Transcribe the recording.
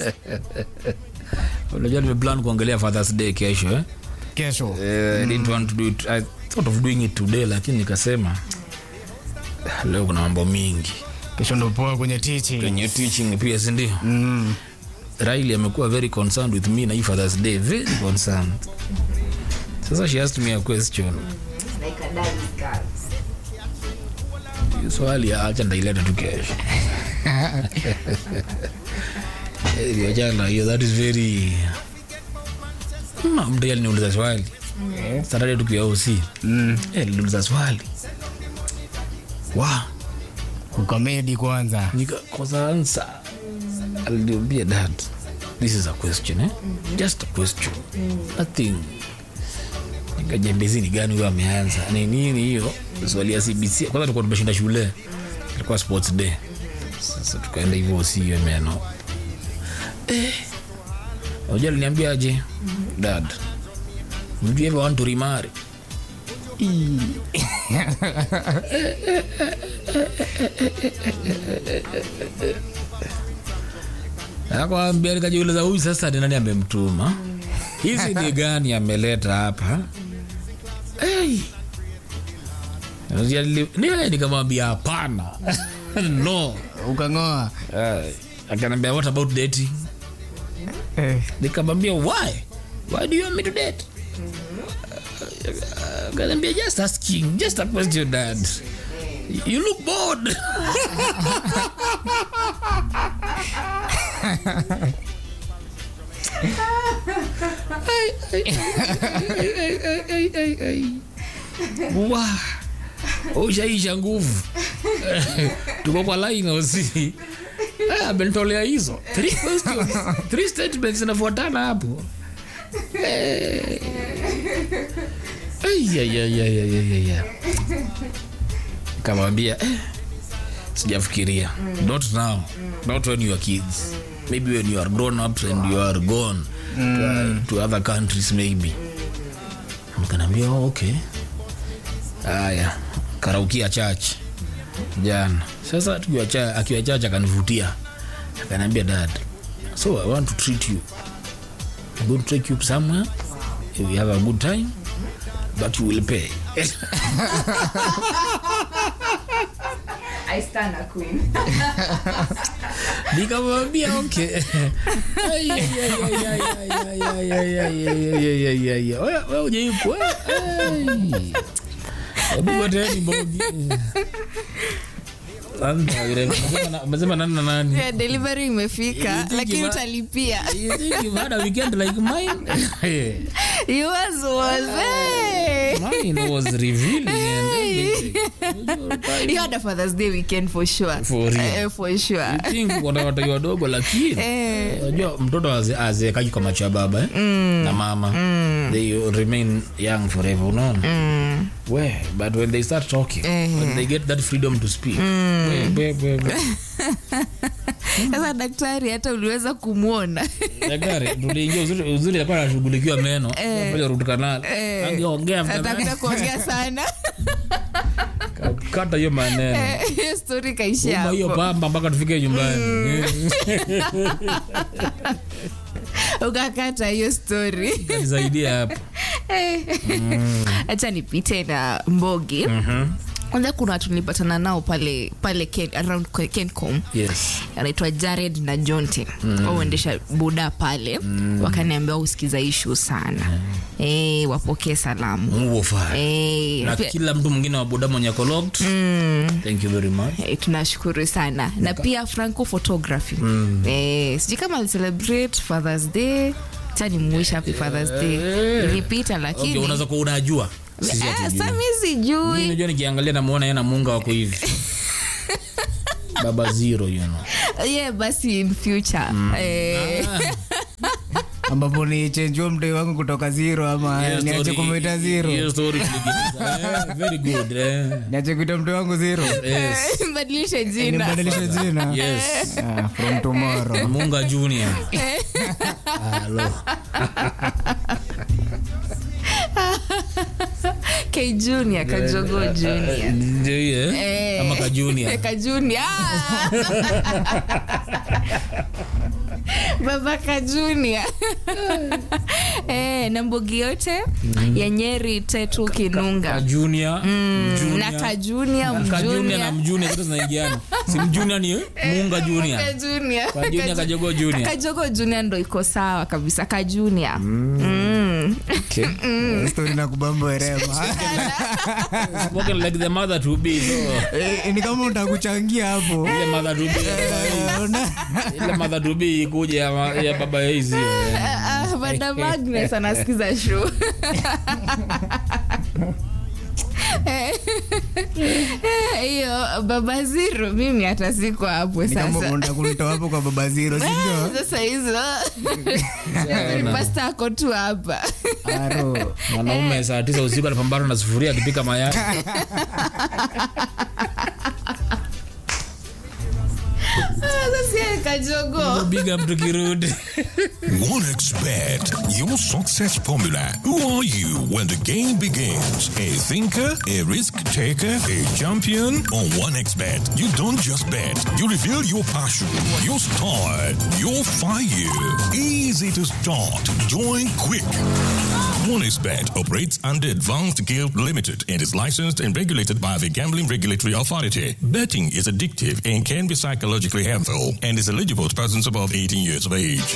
unajua nimeplan kuongelea fathers day kesho eh? kesho Eh, I didn't want to do it. I thought of doing it today lakini nikasema leo kuna mambo mingi kesho ndo poa kwenye teaching kwenye teaching pia sindio mm. Riley amekuwa very concerned with me na hii fathers day very concerned sasa she asked me a question Like a daddy's girl. Hiyo swali acha ndaileta tu kesho Eh, achana hiyo that is very mtu aliniuliza swali Saturday tukiwa OC Mm. Eh, aliniuliza swali wa ukamedi kwanza nikakosa ansa aliniambia dad this is a question eh? just a question nothing nikajembezi ni gani huyo ameanza ni nini hiyo swali ya cbc kwanza tulikuwa tumeshinda shule ilikuwa sports day sasa tukaenda hivyo siyo meno eh, unajua aliniambia aje dad would you ever want to remarry akwambia nikajiuliza huyu sasa ni nani amemtuma hizi ni gani ameleta hapa hey. Ni- nikamwambia hapana no ukang'oa uh, akanambia what about dating eh. nikamwambia why why do you want me to date Uh, akanambia just asking just a question dad you look bored Ai, ai, ai, ai, ai, ai, ai. Wa, ushaisha nguvu tuko kwa line osi Eh, amenitolea hizo three questions three statements zinafuatana hapo Eh. Ai, ai, ai, ai, ai, ai, ai, ai. kamwambia eh, sijafikiria not now not when you are kids maybe when you are grown up and you are gone to, to other countries maybe mkanaambia oh, okay haya karaukia church jana sasa tukiwa cha- akiwa church akanivutia akaniambia dad so i want to treat you i'm going to take you somewhere we have a good time but you will pay I stand a queen. nikamwambia okay Ai, ai, ai, ai, ai, ai, ai, ai, ai, ai, ai, ai, ai, ai. Wewe- wewe hujaiku, wewe, ai. Hebu ngoteni Mbogi. Sasa, yule- umesema na- umesema nani na nani Yeah, delivery imefika You think lakini you- utalipia You think you've had a weekend like mine? yours was hey. Mine was revealing and everything. you had a father's day weekend for sure For real. Eh, for sure You think wana watoto wadogo lakini Eh. unajua mtoto aze- azeekagi kwa macho ya baba eh? na mama they remain young forever unaona we but when they start talking Eh. when they get that freedom to speak we, we, we, we. sasa daktari hata uliweza kumwona Daktari, tuliingia uzuri uzuri alikuwa anashughulikiwa meno Eh. moja root canal Eh. angeongea after that. atakuta kuongea sana kata hiyo maneno Eh, hiyo story kaishia Uma hiyo hapo pamba mpaka tufike nyumbani ukakata hiyo story nisaidia hapo hacha nipite na mbogi kwanza kuna watu nilipatana nao pale pale Ken, around Ke- kencom yes anaitwa jared na jonte mm. wauendesha buda pale mm. wakaniambia usikiza ishu sana eh, wapokee salamu Mungu ufanye. Eh, na pia- kila mtu mwingine wa boda mwenye collect thank you very much Eh, tunashukuru sana na pia franco photography mm. eh, sijui kama alicelebrate fathers day tani mwish happy fathers day Eh. ilipita okay, lakini unaweza kuwa unajua Sisi Eh, hatujui. sa mi Mimi sijui najua nikiangalia namuona yeye na munga wako hivi baba zero you know yeah, basi in future eh, ambapo ni chenjua mtoi wangu kutoka zero ama Hiyo niache story- kumwita hiyo zero story tuligiza. Eh, very good eh. niache kuita mtoi wangu zero yes badilishe jina nibadilishe jina yes Ah, from tomorrow munga junior Hello. k junior kajogo junior Ndio hiyo, eh? Eh. ama ka junior ka junior Ah! babaka junior eh, na mbogi yote ya nyeri tetu kinunga Ka junior, junior, na kajunia ka junior na mjunia mjunior zote zinaingiana. Si mjunior ni muunga junior. Kajunia. Ka junior, kajogo junior. kajogo junior ndo iko sawa kabisa kajunia mm. stori na kubamba werema Spoken like the mother to be. So, Eh, ni kama utakuchangia hapo ile mother to be. Eh, una- Ile mother to be ikuje ya, ma- ya baba ya hizi. Ah, ah, madam agnes anasikiza show Eh, hiyo baba ziro mimi hata siko hapo ni kama sasa unataka kunitoa hapo kwa baba ziro sindio sasa hizo pasta ako tu hapa aro Mwanaume saa tisa usiku anapambana na sufuria akipika mayai. Ah, sasa yeye kajogo Big up tukirudi. 1xBet, your success formula. Who are you when the game begins? A thinker, a risk taker, a champion? On 1xBet, you don't just bet. You reveal your passion, your style, your fire. Easy to start. Join quick. 1xBet operates under Advanced Guild Limited and is licensed and regulated by the Gambling Regulatory Authority. Betting is addictive and can be psychologically harmful and is eligible to persons above 18 years of age.